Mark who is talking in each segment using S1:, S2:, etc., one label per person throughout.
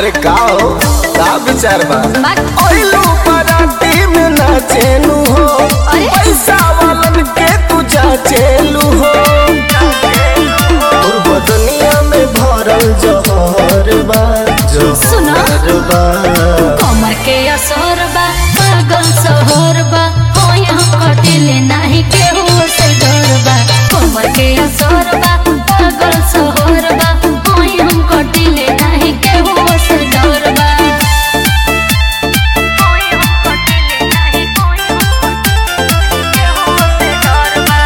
S1: अरे का हो का विचार बा
S2: बात
S1: ओइलू पराती में नाचेलू हो
S2: अरे?
S1: पैसा वालन के तू जाचेलू हो तोर बदनिया में भरल जहर बा
S2: सुनो।
S1: जहर बा
S2: कमर के असर बा पागल सहर बा होय हम कटिले नाही केहू से डर बा कमर के असर बा पागल सहर बा होय हम कटिले नाही केहू से डर बा होय हम कटिले नाही होय हम केहू से डर बा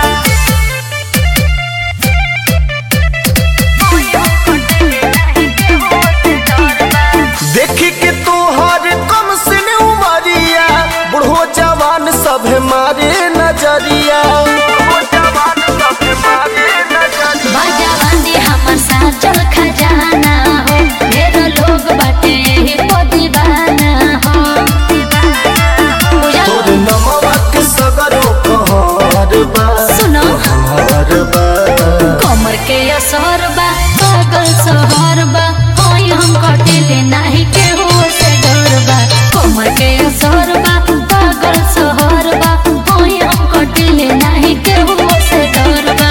S2: होय हम कटिले नाही केहू से डर बा
S1: देखी के तोहर कम से उमरिया बुढ़ो जवान सभे मारे नजरिया बुढ़ो जवान सभे मारे नजरिया
S2: बाजा बांधी हमर साचल खजाना हो ढेर लोग बाटे एही को दीवाना हो बुझल?
S1: तोर नमवा के सगरो कहर बा
S2: सुनो
S1: कहर बा
S2: कमर के असर बा पागल सहर बा होय हम कटिले नाही केहू से डर बा कमर के असर बा पागल सहर बा होय हम कटिले नाही केहू से डर बा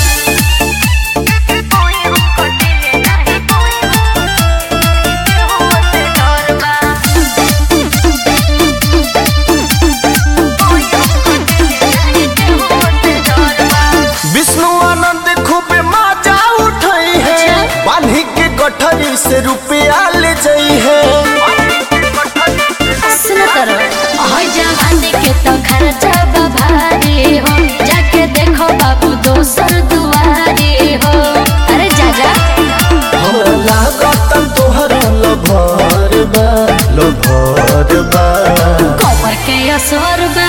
S2: होय हम कटिले नाही होय केहू से डर बा होय हम कटिले नाही केहू से डर बा
S1: विष्णु आनंद खूबे माजा उठई है
S2: अच्छा।
S1: बान्ही के गठरी से रुपया ले जई है
S2: सुन तर हई जवानी के तो खर्चा बा भारी हो जाके देखो बाबू दोसर दुआरी हो अरे जा जा
S1: हमरा लागत तोहर लभर बा लभर बा
S2: कमर के असर बा